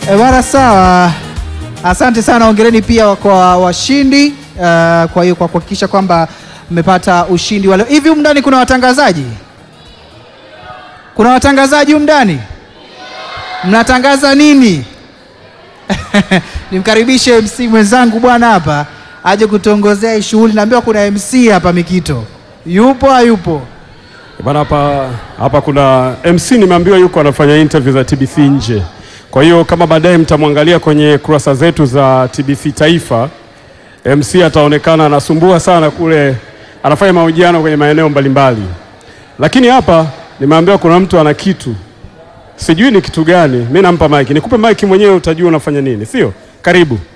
E bwana, sawa. Asante sana, ongereni pia kwa washindi uh, kwa hiyo kwa kuhakikisha kwamba mmepata ushindi wale. Hivi humu ndani kuna watangazaji? Kuna watangazaji humu ndani? Mnatangaza nini? Nimkaribishe MC mwenzangu bwana hapa aje kutongozea hii shughuli. Naambiwa kuna MC hapa Mikito, yupo hayupo? Bana, hapa hapa kuna MC nimeambiwa yuko anafanya interview za TBC nje. Kwa hiyo kama baadaye mtamwangalia kwenye kurasa zetu za TBC Taifa, MC ataonekana anasumbua sana kule, anafanya mahojiano kwenye maeneo mbalimbali. Lakini hapa nimeambiwa kuna mtu ana kitu, sijui ni kitu gani. Mimi nampa mic, nikupe mic mwenyewe utajua unafanya nini, sio? Karibu.